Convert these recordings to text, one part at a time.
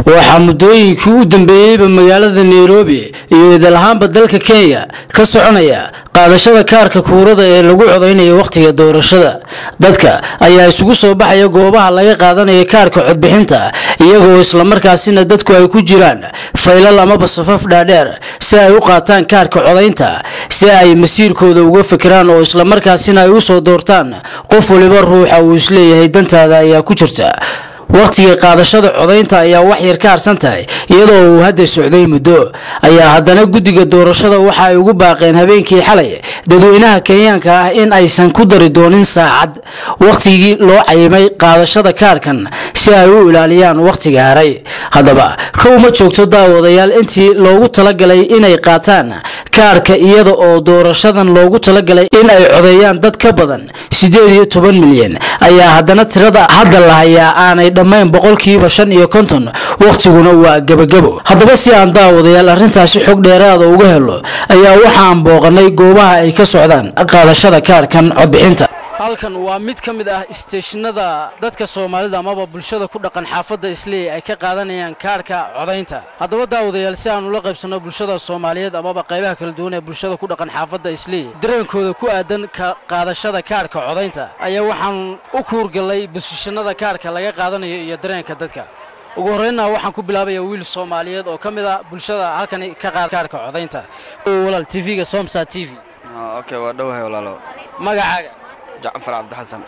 waxaa muddooyinkii u dambeeyeyba magaalada nairobi iyo idalahaanba dalka kenya ka soconaya qaadashada kaarka kuurada ee lagu codeynayo wakhtiga doorashada dadka ayaa isugu soo baxaya goobaha laga qaadanayo kaarka codbixinta iyagoo islamarkaasina dadku ay ku jiraan faylal amaba safaf dhaadheer si ay u qaataan kaarka codaynta si ay masiirkooda uga fikiraan oo islamarkaasina ay usoo doortaan qof waliba ruuxa uu isleeyahay dantaada ayaa ku jirta wakhtiga qaadashada codaynta ayaa wax yar ka harsan tahay iyadoo uu hadda socday muddo ayaa haddana guddiga doorashada waxa ay ugu baaqeen habeenkii xalay dadweynaha kenyaanka ah in aysan ku dari doonin saacad wakhtigii loo cayimay qaadashada kaarkan si ay u ilaaliyaan wakhtiga haray haddaba kow ma joogto daawadayaal intii loogu talagalay inay qaataan kaarka iyada oo doorashadan loogu talagalay in ay codeeyaan dad ka badan siddeed iyo toban milyan ayaa haddana tirada hadda la hayaa aanay dhammayn boqolkiiba shan iyo konton wakhtiguna waa gebagabo haddaba si aan daawadayaal arrintaasi xog dheeraada uga helo ayaa waxaan booqanay goobaha ay ka socdaan qaadashada kaarkan codbixinta halkan waa mid ka mid ah isteeshinada dadka soomaalida amaba bulshada ku dhaqan xaafadda isley ay ka qaadanayaan kaarhka codaynta haddaba daawadayaal si aan ula qaybsanno bulshada soomaaliyeed amaba qaybaha kala duwan ee bulshada ku dhaqan xaafadda isley dareenkooda ku aadan ka qaadashada kaarhka codaynta ayaa waxaan u kuurgallay bosishanada kaarhka laga qaadanayo iyo dareenka dadka ugu horreynna waxaan ku bilaabaya wiil soomaaliyeed oo ka mid ah bulshada halkani ka qaada kaarhka codaynta walaal tv-ga somsa t v okay waa dhowahay walaalo magacaaga jacfar cabdixasan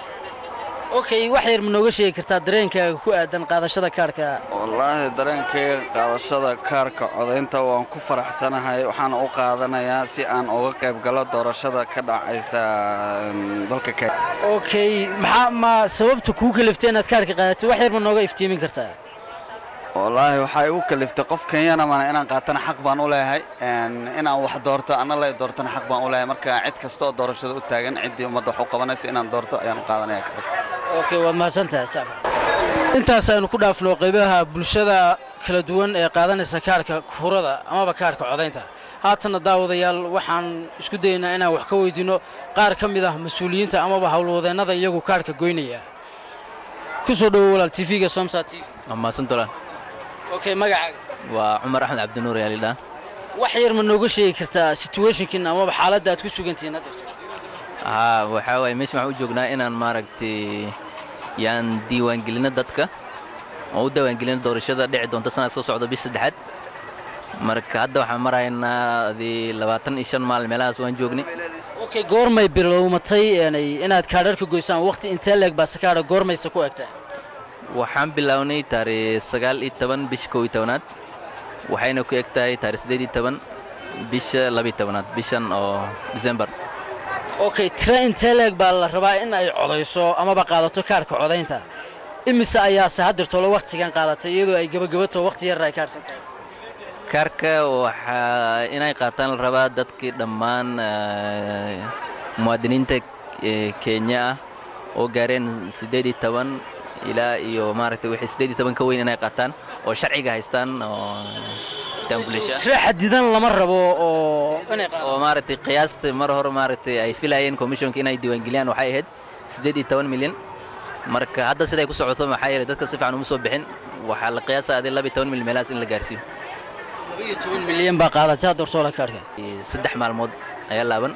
okay wax yar ma nooga sheegi kartaa dareenkaaga ku aadan qaadashada kaarhka wallaahi dareenkayga qaadashada kaarka codaynta waan ku faraxsanahay waxaana u qaadanayaa si aan uga qayb galo doorashada ka dhacaysa dalka kenya okay maxaa ma sababta kuu kaliftay inaad kaarka qaadato wax yar ma nooga iftiimin kartaa wallaahi waxaa igu kaliftay qof kenyana mana inaan qaatana xaq baan u leeyahay inaan wax doorto anna lay doortana xaq baan u leeyahay marka cid kasta oo doorashada u taagan ciddii ummadda wax u qabanaysa inaan doorto ayaan u qaadanaya okay waad mahadsantahay jacfar intaas aynu ku dhaafno qaybaha bulshada kala duwan ee qaadanaysa kaarka kurada amaba kaarka codaynta haatanna daawadayaal waxaan isku dayaynaa inaan wax ka weydiinno qaar ka mid ah mas-uuliyiinta amaba howlwadeennada iyagu kaarka goynaya ku soo dhowo walaal tv-ga somsa t v mahadsantolan okay magacaaga waa cumar axmed cabdinuur yaalidhaa wax yar ma nooga sheegi kartaa situationkin amaba xaaladda aad ku sugantihiin hadda haa waxaa waaye meesha waxaan u joognaa inaan maaragtay yaan diiwaangelino dadka oo u diiwaangelino doorashada dhici doonta sanad soo socda bisha saddexaad marka hadda waxaan maraynaa adii labaatan iyo shan maalin meelahaas waan joognay okay goormay bilowmatay inaad kaadharka goysaan waqti intee leeg baa sakaadha goormaysa ku egtaa waxaan bilownay taariikh sagaal iyo toban bisha kow iyo tobanaad waxayna ku eg tahay taarikh siddeed iyo toban bisha labiyo tobanaad bishan oo december okay tira intee leeg baa la rabaa in ay codayso amaba qaadato kaarka codaynta imise ayaase haddirtolo wakhtigan qaadatay iyadoo ay gebagabato wakhti yarra ay kaarsan tahay kaarka waxaa inay qaataan la rabaa dadkii dhammaan muwaadiniinta kenya ah oo gaareen siddeed iyo toban ilaa iyo maaragtay wixii siddeed iyo toban ka weyn inay qaataan oo sharciga haystaan oo tira xadidan lama rabo oo inay oo maaragtay qiyaasta mar hore maaragtay ay filayeen commissionka inay diiwaangeliyaan waxay ahayd siddeed iyo toban milyan marka hadda siday ku socoto maxaa yeelay dadka si fiican uma soo bixin waxaa la qiyaasa adii laba iyo toban milyan meelahaas in la gaarsiiyo labaiyo toban milyan baa qaadataa doortoola kaarhka saddex maalmood ayaa laaban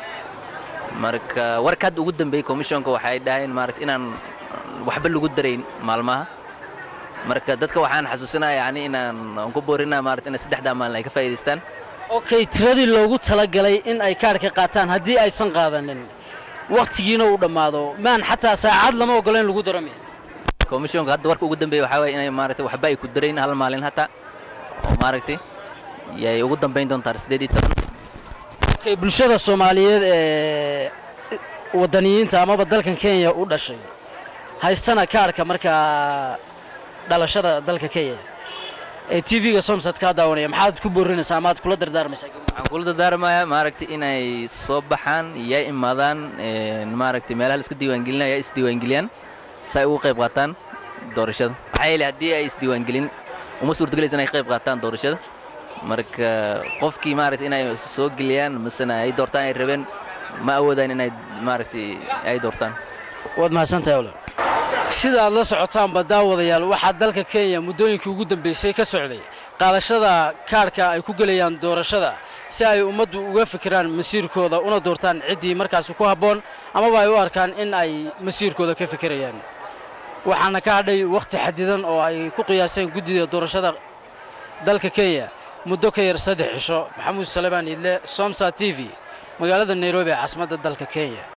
marka warka hadda ugu dambeeyey commissionka waxay dhaheen maaragta inaan waxba lagu darayn maalmaha marka dadka waxaan xasuusinaya yani inaan aan ku boorinaa maarata inay saddexdaa maalin ay ka faa'iidaystaan okay tiradii loogu talagalay in ay kaarhka qaataan haddii aysan qaadanin wakhtigiina uu dhammaado maan xataa saacad lama ogola in lagu daro miya commissionka hadda warka ugu dambeeya waxaa waye inay maaragtay waxba ay ku darayn hal maalin hataa oo maaragtay yay ugu dambayn doontaa siddeed iyo toban okay bulshada soomaaliyeed ee waddaniyiinta amaba dalkan kenya u dhashay haystana kaarhka markaa dhalashada dalka kenya ee t v-ga somsad kaa daawanaya maxaad ku boorinaysaa amaad kula dardaarmaysaa waxaan kula dardaarmayaa maaragtay inay soo baxaan yaa imaadaan maaragtay meelaha la iska diiwaangelinaya yaa isdiiwaangeliyaan si ay ugu qayb qaataan doorashada maxaa yeelay haddii ay isdiiwaangelin uma suurtagelaysa inay ka qayb qaataan doorashada marka qofkii maaragtay inay soo geliyaan masena ay doortaan ay rabeen ma awoodaan inay maaragtay ay doortaan waad mahadsantahay walaal sida aad la socotaanba daawadayaal waxaa dalka kenya muddooyinkii ugu dambeysay ka socday qaadashada kaadhka ay ku gelayaan doorashada si ay ummaddu uga fikiraan masiirkooda una doortaan ciddii markaasi ku habboon amaba ay u arkaan in ay masiirkooda ka fikirayaan waxaana ka hadhay wakhti xadidan oo ay ku qiyaaseen guddida doorashada dalka kenya muddo ka yar saddex cisho maxamuud salebaan idle somsa t v magaalada nairobi ee caasimadda dalka kenya